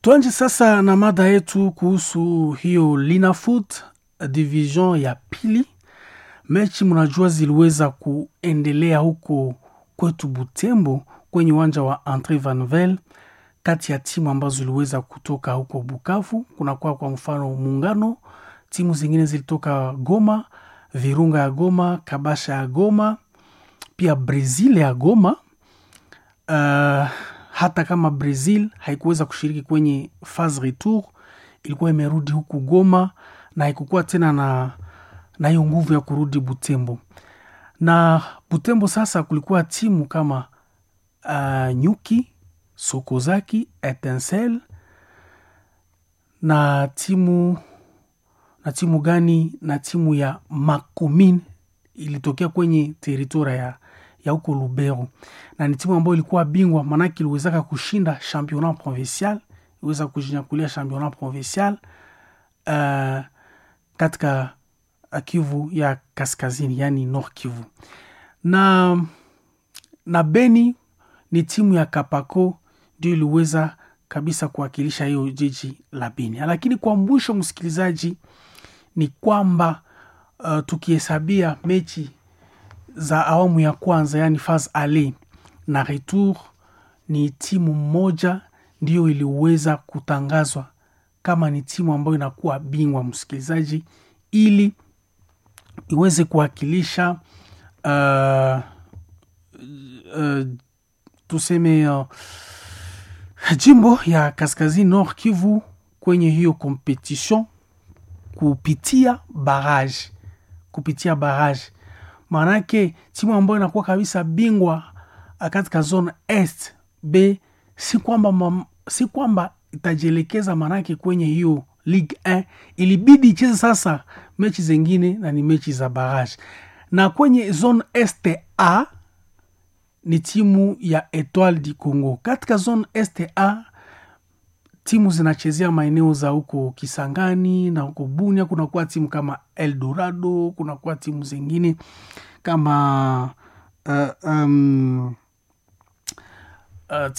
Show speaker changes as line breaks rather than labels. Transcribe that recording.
Tuanje sasa na mada yetu kuhusu hiyo Linafoot division ya pili. Mechi mnajua ziliweza kuendelea huko kwetu Butembo kwenye uwanja wa Andre Vanvel kati ya timu ambazo ziliweza kutoka huko Bukavu. Kunakuwa kwa mfano Muungano, timu zingine zilitoka Goma, Virunga ya Goma, Kabasha ya Goma, pia Brazil ya Goma. Uh, hata kama Brazil haikuweza kushiriki kwenye phase retour, ilikuwa imerudi huku Goma na haikukuwa tena na na hiyo nguvu ya kurudi Butembo. Na Butembo sasa kulikuwa timu kama uh, Nyuki, Sokozaki, Etincelle na timu na timu gani na timu ya Makomine ilitokea kwenye teritoria ya ya huko Lubero, na ni timu ambayo ilikuwa bingwa, maanake iliwezaka kushinda championnat provincial, iliweza kujinyakulia championnat provincial uh, katika Kivu ya kaskazini, yani Nord Kivu. Na na Beni ni timu ya Kapako ndio iliweza kabisa kuwakilisha hiyo jiji la Beni. Lakini kwa mwisho, msikilizaji, ni kwamba uh, tukihesabia mechi za awamu ya kwanza yani phase ale na retour, ni timu moja ndiyo iliweza kutangazwa kama ni timu ambayo inakuwa bingwa, msikilizaji, ili iweze kuwakilisha uh, uh, tuseme uh, jimbo ya kaskazini Nord Kivu kwenye hiyo competition kupitia barrage, kupitia barrage maanake timu ambayo inakuwa kabisa bingwa katika zone est b si kwamba si kwamba itajielekeza maanake kwenye hiyo Ligue 1 ilibidi icheze sasa mechi zingine na ni mechi za barrage, na kwenye zone est a ni timu ya Etoile du Congo. Katika zone est a timu zinachezea maeneo za huko Kisangani na huko Bunia, kunakuwa timu kama Eldorado, kunakuwa timu zingine kama uh, um, uh,